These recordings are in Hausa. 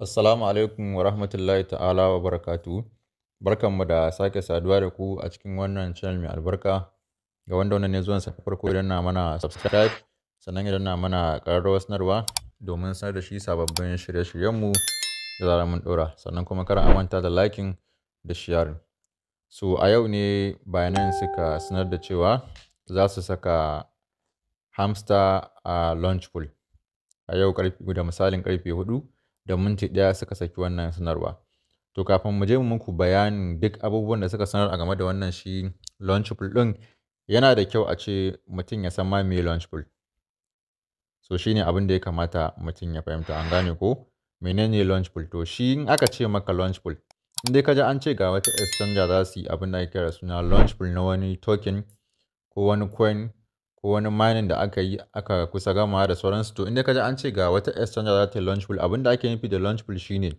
Assalamu alaikum wa rahmatullahi ta'ala wa barakatuhu. Barkanmu da sake saduwa da ku a cikin wannan channel mai albarka. Ga wanda wannan ne zuwan sa farko idan na mana subscribe, sannan idan na mana ƙararrawar sanarwa domin sanar da shi sababbin shirye-shiryenmu da zarar mun ɗora. Sannan kuma kar a manta da liking da sharing. So a yau ne Binance suka sanar da cewa za su saka hamster a launch pool. A yau ƙarfe da misalin ƙarfe huɗu da minti ɗaya suka saki wannan sanarwa. To kafin mu je mu muku bayanin duk abubuwan da suka sanar a game da wannan shi launch pool ɗin, yana da kyau a ce mutum ya san ma me launch pool. So shine abin da ya kamata mutum ya fahimta an gane ko menene launch pool. To shi in aka ce maka launch pool, in dai ka ji an ce ga wata exchanger za su yi abin da ake kira suna launch pool na wani token ko wani coin ko wani mining da aka yi aka kusa gamawa da sauransu. To in dai ka ji an ce ga wata exchanger za ta yi launch pool, abin da ake nufi da launch pool shine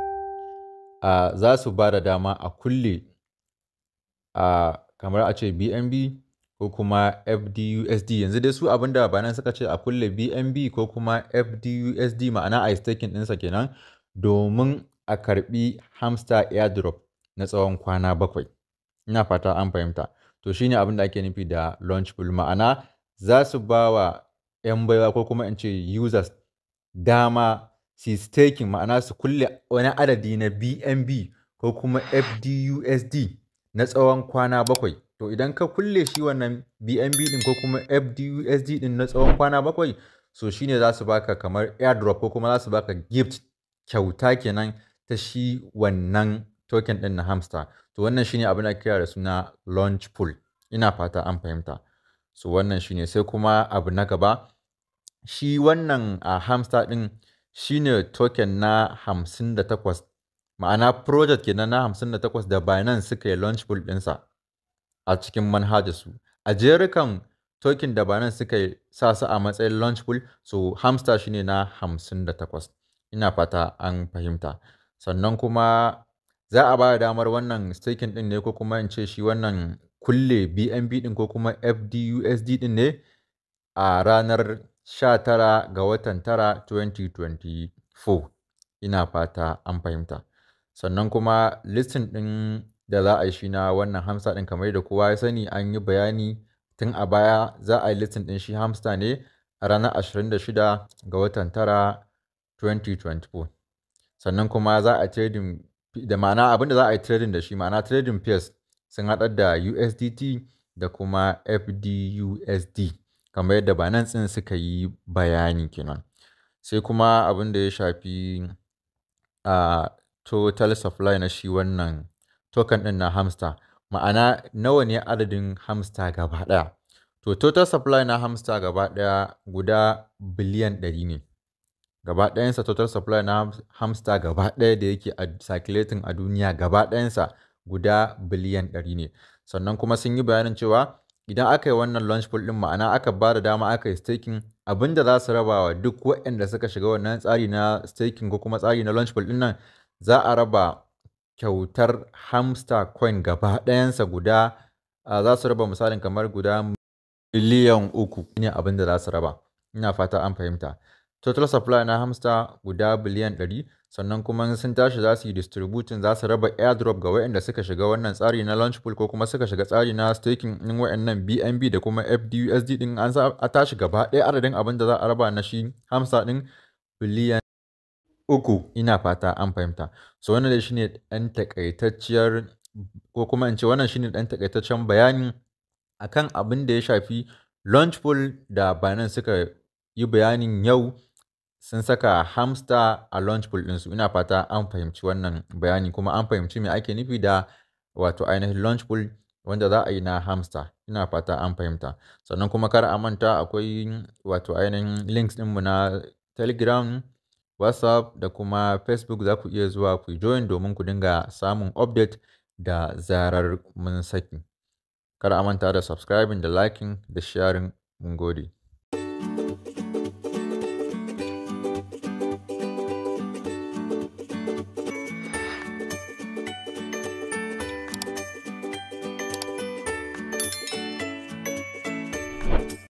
a za su ba da dama a kulle a kamar a ce BNB ko kuma FDUSD. Yanzu dai su abin da Binance suka ce a kulle BNB ko kuma FDUSD ma'ana a yi staking ɗinsa kenan domin a karɓi hamster airdrop na tsawon kwana bakwai. Ina fata an fahimta. To shine abin da ake nufi da launch pool ma'ana za su ba wa 'yan baiwa ko kuma in ce users dama su yi staking ma'ana su kulle wani adadi na BNB ko kuma FDUSD na tsawon kwana bakwai. To idan ka kulle shi wannan BNB ɗin ko kuma FDUSD ɗin na tsawon kwana bakwai, so shine za su baka kamar airdrop ko kuma za su baka gift kyauta kenan ta shi wannan token ɗin na hamster. To wannan shine abin da ake kira da suna launch pool. Ina fata an fahimta. So wannan shine sai kuma abu na gaba. Shi wannan a hamster ɗin shine token na hamsin da takwas ma'ana project kenan na hamsin da takwas da Binance suka yi launch pool ɗinsa a cikin manhajarsu. A jerukan token da Binance suka yi sa su a matsayin launch pool, so hamster shine na hamsin da takwas. Ina fata an fahimta. Sannan kuma za a ba da damar wannan staking ɗin ne ko kuma in ce shi wannan kulle BNB ɗin ko kuma FDUSD ɗin ne a ranar sha tara ga watan tara 2024. Ina fata an fahimta. Sannan kuma listing ɗin da za a yi shi na wannan hamster ɗin kamar da kowa ya sani an yi bayani tun a baya za a yi listing ɗin shi hamster ne a ranar 26 ga watan tara 2024. Sannan kuma za a trading da ma'ana abin da za a yi trading da shi ma'ana trading pairs sun haɗar da USDT da kuma FDUSD kamar yadda Binance ɗin suka yi bayani kenan. Sai kuma abin da ya shafi a total supply na shi wannan token ɗin na hamster ma'ana nawa ne adadin hamster gaba ɗaya. To total supply na hamster gaba ɗaya guda biliyan ɗari ne. Gaba ɗayansa total supply na hamster gaba ɗaya da yake a circulating a duniya gaba ɗayansa guda biliyan ɗari ne. Sannan kuma sun yi bayanin cewa idan aka yi wannan launch pool ɗin ma'ana aka ba da dama aka yi staking abin da za su raba wa duk waɗanda suka shiga wannan tsari na staking ko kuma tsari na launch pool ɗin nan za a raba kyautar hamster coin gaba ɗayansa guda za su raba misalin kamar guda miliyan uku ne abin da za su raba. Ina fata an fahimta. Total supply na hamster guda biliyan ɗari sannan kuma sun tashi za su yi distributing za su raba airdrop ga waɗanda suka shiga wannan tsari na launch pool ko kuma suka shiga tsari na staking ɗin waɗannan BNB da kuma FDUSD ɗin an a tashi gaba ɗaya adadin abin da za a raba na shi hamster ɗin biliyan uku. Ina fata an fahimta. So wannan dai shine ɗan takaitacciyar ko kuma in ce wannan shine ɗan takaitaccen bayani akan abin da ya shafi launch pool da Binance suka yi bayanin yau sun saka hamster a launch pool ɗinsu. Ina fata an fahimci wannan bayani kuma an fahimci me ake nufi da wato ainihin launch pool wanda za a yi na hamster. Ina fata an fahimta. Sannan kuma kar a manta akwai wato ainihin links ɗinmu na Telegram, WhatsApp da kuma Facebook za ku iya zuwa ku join domin ku dinga samun update da zarar mun saki. Kar a manta da subscribing da liking da sharing. Mun gode.